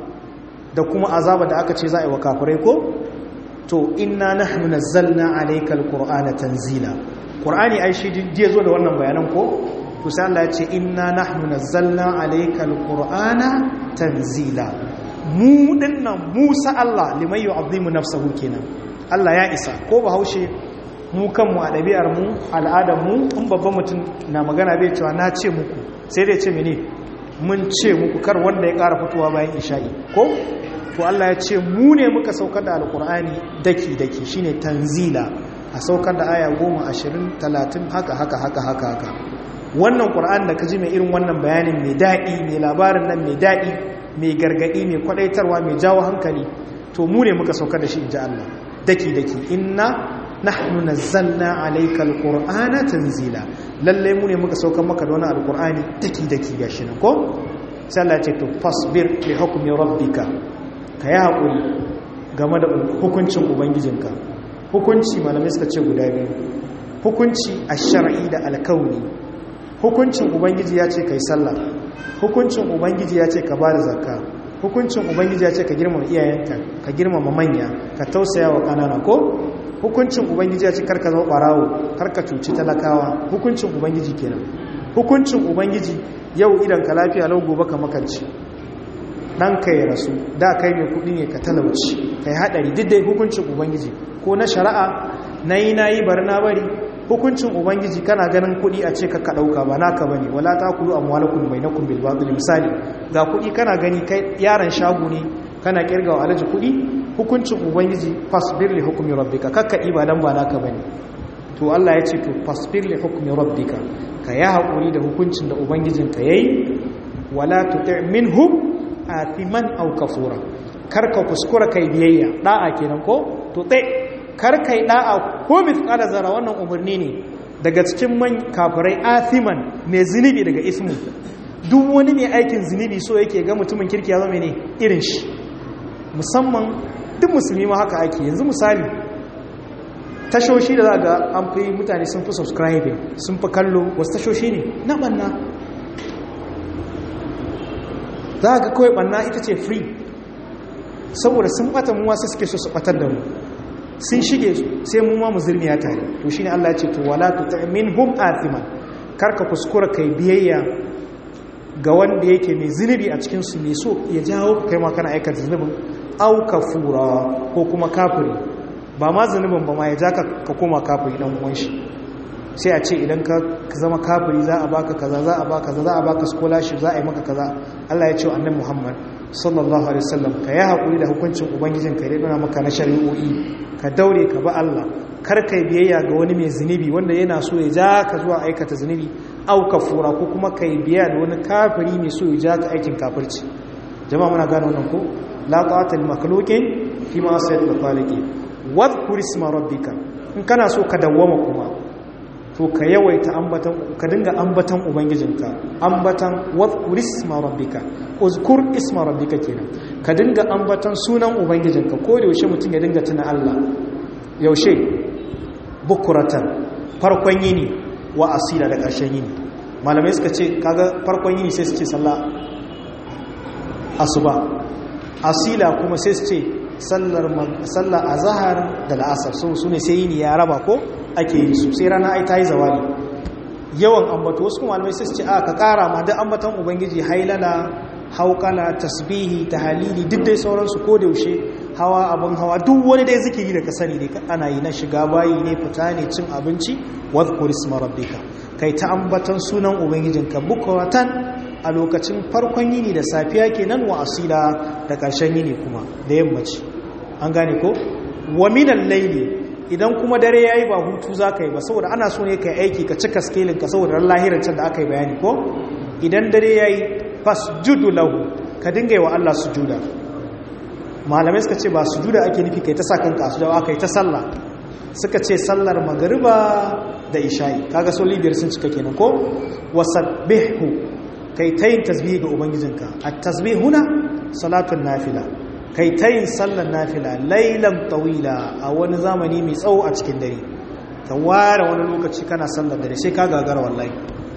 da kuma azaba da aka ce za a yi wa kafirai ko to inna nahnu nazzalna alayka alqur'ana tanzila qur'ani ai shi diye zo da wannan bayanan ko to sai Allah ya ce inna nahnu nazzalna alayka alqur'ana tanzila mu dinnan Musa Allah liman yu'azzimu nafsahu kenan Allah ya isa ko bahaushe mu kanmu a ɗabi'ar mu al'adar mu in babban mutum na magana bai cewa na ce muku sai dai ce mene mun ce muku kar wanda ya ƙara fitowa bayan isha'i ko to Allah ya ce mu ne muka saukar da alkur'ani daki-daki shine tanzila a saukar da aya goma ashirin talatin haka haka haka haka haka wannan ƙur'an da ka ji mai irin wannan bayanin mai daɗi mai labarin nan mai daɗi mai gargaɗi mai kwaɗaitarwa mai jawo hankali to mu ne muka saukar da shi in ji Allah daki-daki inna nahnu nazzalna alayka alqur'ana tanzila lalle mu ne muka saukar maka da wannan alqur'ani daki daki gashi nan ko sai Allah ya ce to fasbir li hukmi rabbika ka yi hakuri game da hukuncin ubangijinka hukunci malamai suka ce guda biyu hukunci ash-shar'i da alkauni hukuncin ubangiji ya ce kai sallah hukuncin ubangiji ya ce ka bada zakka hukuncin ubangiji ya ce ka girmama iyayenka ka girmama manya ka tausaya wa kanana ko hukuncin ubangiji ya ce karka zama barawo karka cuci talakawa hukuncin ubangiji kenan hukuncin ubangiji yau idan ka lafiya lau gobe ka makanci dan ka ya rasu da kai mai kudi ne ka talauci kai hadari duk dai hukuncin ubangiji ko na shari'a nayi nayi bar na bari hukuncin ubangiji kana ganin kudi a ce ka ka dauka ba naka bane wala taqulu amwalakum bainakum bil batil misali ga kudi kana gani kai yaran shago ne kana kirgawa alaji kudi hukuncin ubangiji fasbir li hukmi rabbika kakka ibadan ba naka bane to Allah ya ce to fasbir li hukmi rabbika ka ya hakuri da hukuncin da ubangijin ka yayi wala tuti' minhum athiman aw kafura karka kuskura kai biyayya da'a kenan ko to dai kar kai da'a ko mithqala zara wannan umarni ne daga cikin man kafirai athiman mai zunubi daga ismu duk wani mai aikin zunubi so yake ga mutumin kirki ya zama ne irin shi musamman duk musulmi ma haka ake yanzu misali tashoshi da za ga an fi mutane sun fi subscribing sun fi kallo wasu tashoshi ne na banna za ga kawai banna ita ce free saboda sun bata muwa sai suke so su batar da mu sun shige sai mu ma mu zirmiya tare to shine Allah ya ce to wala tut'minhum athiman karka kuskura kai biyayya ga wanda yake mai zunubi a cikin su mai so ya jawo kai ma kana aikata zunubin au kafura ko kuma kafiri ba ma zunubin ba ma ya ja ka koma kafiri dan uwan shi sai a ce idan ka zama kafiri za a baka kaza za a baka kaza za a baka scholarship za a yi maka kaza Allah ya ce annabi Muhammad sallallahu alaihi wasallam ka yi hakuri da hukuncin ubangijin ka dai dona maka na shari'o'i ka daure ka ba Allah kar kai biyayya ga wani mai zunubi wanda yana so ya ja ka zuwa aikata zunubi au kafura ko kuma kai biyayya da wani kafiri mai so ya ja ka aikin kafirci jama'a muna gane wannan ko la ta'ata lil makhluqin fi ma'siyati al-khaliqi wadhkur isma rabbika in kana so ka dawwama kuma to ka yawaita ambatan ka dinga ambatan ubangijinka ambatan wadhkur isma rabbika uzkur isma rabbika kenan ka dinga ambatan sunan ubangijinka ko da yaushe mutum ya dinga tuna Allah yaushe bukuratan farkon yini wa asila da ƙarshen yini malamai suka ce kaga farkon yini sai su ce sallah asuba asila kuma sai su ce sallar azahar da la'asar su ne sai yini ya raba ko ake yi su sai rana ai ta yi zawali yawan ambato wasu kuma malamai sai su ce a ka kara ma duk ambatan ubangiji hailala haukala tasbihi tahalili duk dai sauransu ko da yaushe hawa abin hawa duk wani dai zikiri da ka sani ne ana yi na shiga bayi ne fita ne cin abinci wadhkur isma rabbika kai ta ambatan sunan ubangijinka bukratan a lokacin farkon yini da safiya kenan wa asila da ƙarshen yini kuma da yammaci an gane ko wa minan laili idan kuma dare yayi ba hutu zaka yi ba saboda ana so ne kai aiki ka cika scaling ka saboda ran lahirin can da aka yi bayani ko idan dare yayi fasjudu lahu ka dinga yi wa Allah sujuda malamai suka ce ba sujuda ake nufi kai ta sa kanka a sujuda aka yi ta sallah suka ce sallar magariba da isha'i kaga soli biyar sun cika kenan ko wasabbihu kai ta yin tasbihi ga ubangijinka at-tasbihuna salatun nafila kai ta yin sallar nafila lailan tawila a wani zamani mai tsawo a cikin dare ka ware wani lokaci kana sallar dare sai ka gagara wallahi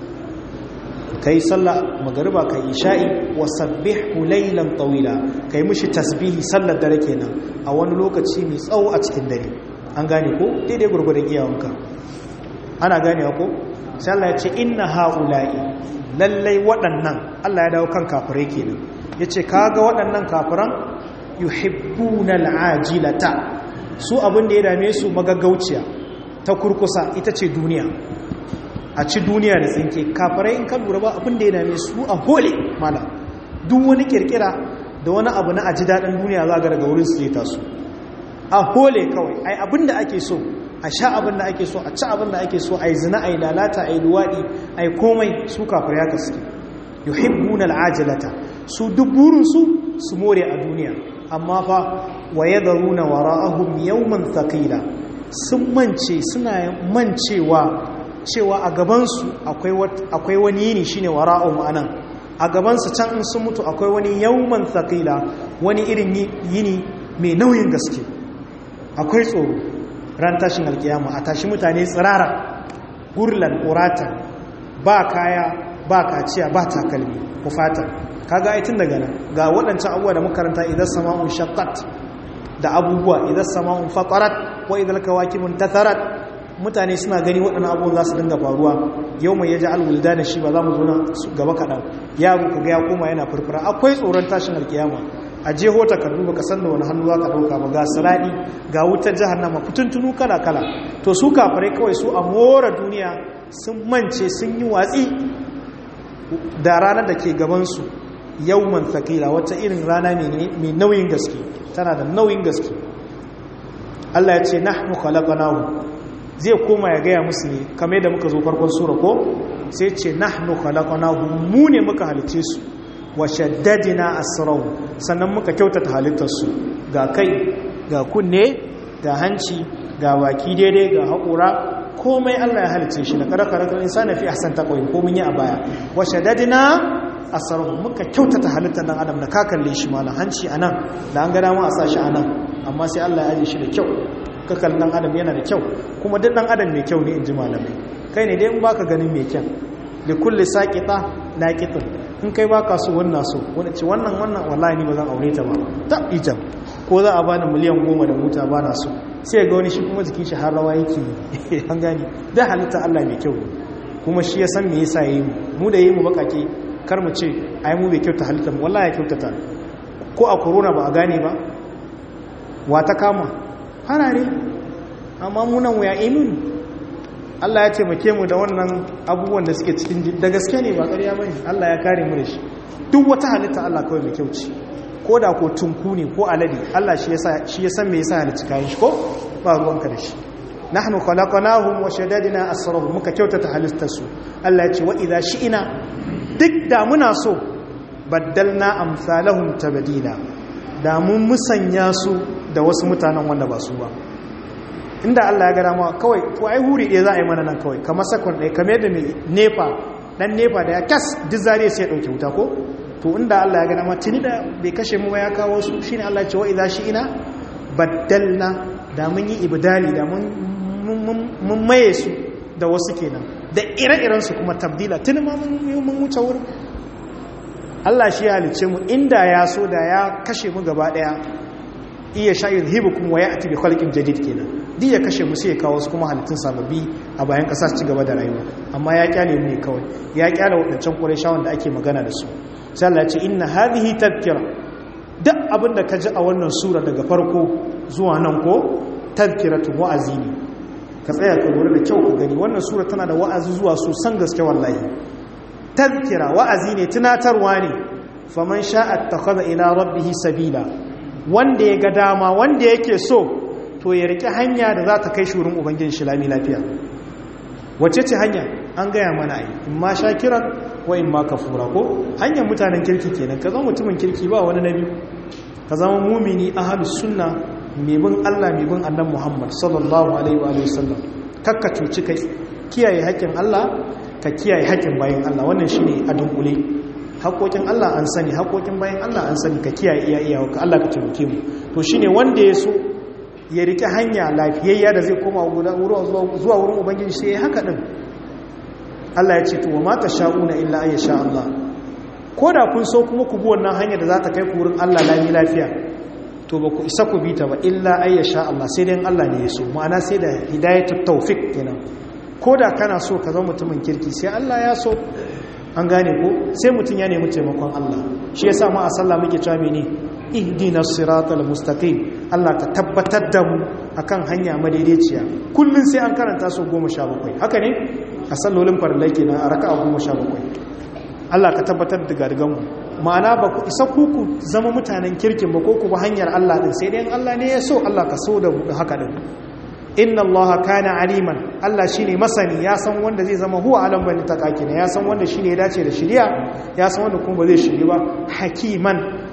kai sallar magariba kai isha'i wasabbihu lailan tawila kai mushi tasbihi sallar dare kenan a wani lokaci mai tsawo a cikin dare an gane ko daidai gurgurdan iyawanka ana ganewa ko sai Allah ya ce inna haula'i lallai waɗannan Allah ya dawo kan kafirai kenan yace kaga waɗannan kafiran yuhibbuna al'ajilata su abin da ya dame su magaggauciya ta kurkusa ita ce duniya a ci duniya da tsinke kafirai in ka lura ba abin da ya dame su a hole mala duk wani kirkira da wani abu na aji daɗin duniya za ga daga wurin su zai taso a hole kawai ai abin da ake so a sha abin da ake so a ci abin da ake so a yi zina a yi lalata a yi luwaɗi a yi komai su kafir ya kaske yuhibbuna al'ajalata su duk burinsu su more a duniya amma fa wa yadharuna wara'ahum yawman thaqila sun mance suna mancewa cewa a gabansu akwai wani yini shine wara'u ma'anan a gabansu can in sun mutu akwai wani yawman thaqila wani irin yini mai nauyin gaske akwai tsoro ran tashin alkiyama a tashi mutane tsirara gurlan uratan ba kaya ba kaciya ba takalmi kufatan kaga aitin daga nan ga waɗancan abubuwa da makaranta idan sama'un shaqqat da abubuwa idan sama'un fatarat wa idan kawakibun tatharat mutane suna gani waɗannan abubuwan za su dinga faruwa yau mai yaji alwulda da shi ba za mu zo nan gaba kaɗan yaro ka ga ya koma yana furfura akwai tsoron tashin alkiyama a jeho takardu baka san da wani hannu za ka ɗauka ba ga siradi ga wutar jahannama fituntunu kala kala to su kafirai kawai su a more duniya sun mance sun yi watsi da ranar da ke gabansu yawman thaqila wata irin rana mai nauyin gaske tana da nauyin gaske Allah ya ce nahnu khalaqnahu zai koma ya gaya musu ne kamar da muka zo farkon sura ko sai ce nahnu khalaqnahu mu ne muka halice su wa shaddadina asrahu sannan muka kyautata halittar su ga kai ga kunne ga hanci ga baki daidai ga haƙura komai Allah ya halice shi na karakarar insani fi ahsan taqwim ko mun yi a baya wa shaddadina asrahu muka kyautata halittar dan adam da ka kalle shi malan hanci anan da an ga dama a sashi anan amma sai Allah ya aje shi da kyau kakal dan adam yana da kyau kuma duk dan adam mai kyau ne in ji malamai kai ne dai in baka ganin mai kyau da kulle saƙiƙa laƙiƙin in kai baka so wannan so wani ce wannan wannan wallahi ni ba zan aure ta ba ta ijam ko za a bani miliyan goma da mota ba na so sai ga wani shi kuma jikin shi har rawa yake an gani da halitta Allah mai kyau kuma shi ya san me yasa yayi mu mu da yayi mu bakake kar mu ce ai mu bai kyauta halitta mu wallahi ya kyautata ko a corona ba a gane ba wa ta kama harare amma munan wuya imin Allah ya taimake mu da wannan abubuwan da suke cikin da gaske ne ba ƙarya bane Allah ya kare mu da shi duk wata halitta Allah kawai mai kyau ce ko da ko tunku ne ko alade Allah shi yasa shi ya san me yasa halitta kayan shi ko ba ruwanka da shi nahnu khalaqnahum wa shaddadna asrahum muka kyautata halittar su Allah ya ce wa idza shi'ina duk da muna so baddalna amsalahum tabdila da mun musanya su da wasu mutanen wanda ba su ba inda Allah ya gara ma kawai to ai huri ɗaya za a yi mana nan kawai kamar sakon ɗaya kamar yadda mai nefa ɗan nefa da ya kas duk zare sai ya ɗauke wuta ko to inda Allah ya gara ma tuni da bai kashe mu ba ya kawo su shine Allah ce wa idza shi ina baddalna da mun yi ibdali da mun maye su da wasu kenan da ire-iren su kuma tabdila tuni ma mun wuce wurin Allah shi ya halice mu inda ya so da ya kashe mu gaba ɗaya iya sha'ir hibukum wa ya'ti bi khalqin jadid kenan duk ya kashe mu sai ya kawo su kuma halittun sababbi a bayan ƙasa su ci gaba da rayuwa amma ya kyale mu ne kawai ya kyale wadancan qurayshawan da ake magana da su sai Allah ya ce inna hadhihi tadhkira duk abin da ka ji a wannan sura daga farko zuwa nan ko tadhkiratu wa'azi ne ka tsaya ka lura da kyau ka gani wannan sura tana da wa'azi zuwa sosan gaske wallahi tadhkira wa'azi ne tunatarwa ne faman sha'a attakhadha ila rabbih sabila wanda ya ga dama wanda yake so to ya riƙe hanya da za ta kai shurin ubangiji shi lami lafiya wace ce hanya an gaya mana ai in ma shakiran wa in ma kafura ko hanyar mutanen kirki kenan ka zama mutumin kirki ba wani nabi ka zama mumini ahlus sunna mai bin Allah mai bin annabi Muhammad sallallahu alaihi wa sallam kakka cuci kai kiyaye haƙƙin Allah ka kiyaye haƙƙin bayan Allah wannan shine a dunkule haƙoƙin Allah an sani haƙoƙin bayan Allah an sani ka kiyaye iya iya ka Allah ka taimake mu to shine wanda ya so ya rike hanya lafiyayya da zai koma zuwa wurin ubangiji sai ya haka din Allah ya ce to wa mata sha'una illa ay sha Allah ko da kun so kuma ku bi wannan hanya da za ta kai ku wurin Allah lami lafiya to ba ku isa ku bi ta ba illa ay sha Allah sai dai Allah ne ya so ma'ana sai da hidayatut tawfik kenan ko da kana so ka zama mutumin kirki sai Allah ya so an gane ko sai mutum ya nemi taimakon Allah shi yasa ma a sallah muke cewa mene ihdina siratal mustaqim Allah ka tabbatar da mu akan hanya madaidaiciya kullun sai an karanta su 17 haka ne a sallolin farillai kenan a raka'a 17 Allah ka tabbatar da gargan mu ma'ana ba ku isa ku ku zama mutanen kirkin ba ko ku ba hanyar Allah din sai dai Allah ne ya so Allah ka so da haka din inna allaha kana aliman Allah shine masani ya san wanda zai zama huwa alam bani takakina ya san wanda shine ya dace da shiriya ya san wanda kuma ba zai shiri ba hakiman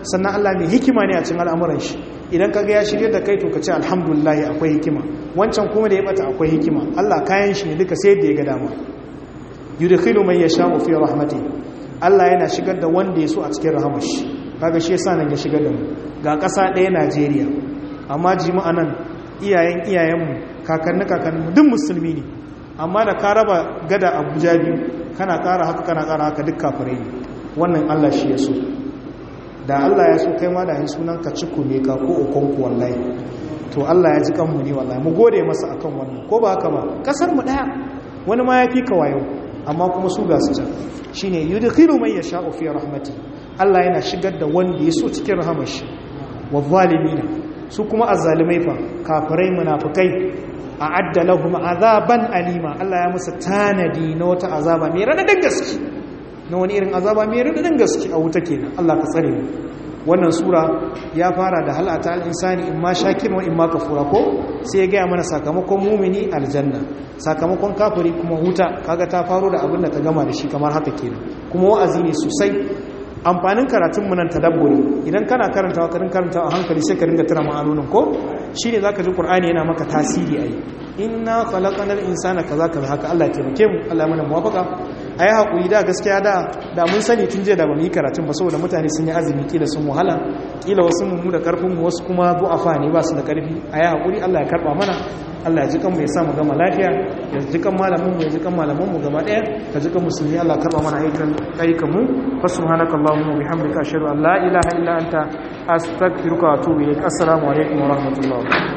sannan Allah mai hikima ne a cikin al'amuran shi idan kaga ya shirye da kai to ka ce alhamdulillah akwai hikima wancan kuma da ya bata akwai hikima Allah kayan shi ne duka sai da ya ga dama yudkhilu man yasha'u fi rahmati Allah yana shigar da wanda ya so a cikin rahamar shi kaga shi yasa nan ya shigar da mu ga ƙasa ɗaya Najeriya amma jima'a nan iyayen iyayenmu kakanni kakanni duk musulmi ne amma da ka raba gada Abuja biyu kana ƙara haka kana ƙara haka duk kafirai ne wannan Allah shi ya so da Allah ya so kai ma da yin sunan ka ciku ne ka ko ukonku wallahi to Allah ya ji kanmu ne wallahi mu gode masa akan wannan ko ba haka ba kasar mu daya wani ma ya fi ka wayo amma kuma su ga su can shine yudkhilu man yasha'u fi rahmati Allah yana shigar da wanda ya so cikin rahamar shi wa zalimina su kuma azzalimai fa kafirai munafikai a'adda lahum azaban alima Allah ya musu tanadi na wata azaba mai radadin gaske na wani irin azaba mai radadin gaske a wuta kenan Allah ka tsare mu wannan sura ya fara da halata al-insani in ma shakir wa in ma kafura ko sai ya gaya mana sakamakon mumini aljanna sakamakon kafiri kuma huta kaga ta faro da abin da ta gama da shi kamar haka kenan kuma wa'azi ne sosai amfanin karatun mu nan tadabburi idan kana karantawa karin karantawa a hankali sai ka ringa tana ma'anonin ko shine zaka ji qur'ani yana maka tasiri ai inna khalaqanal insana kaza kaza haka Allah ya taimake mu Allah ya mana muwafaka ayi hakuri da gaskiya da da mun sani tun jiya da bamu yi karatun ba saboda mutane sun yi azumi kila sun wahala kila wasu mu da karfin mu wasu kuma du'afa ne ba su da karfi ayi hakuri Allah ya karba mana Allah ya ji kanmu ya samu gama lafiya ya ji kan malamin mu ya ji kan malaman mu gaba daya ka ji kan musulmi Allah karba mana ayyukan ayyukan mu fa subhanakallahumma wa bihamdika ashhadu an la ilaha illa anta astaghfiruka wa atubu ilaik assalamu alaikum wa rahmatullahi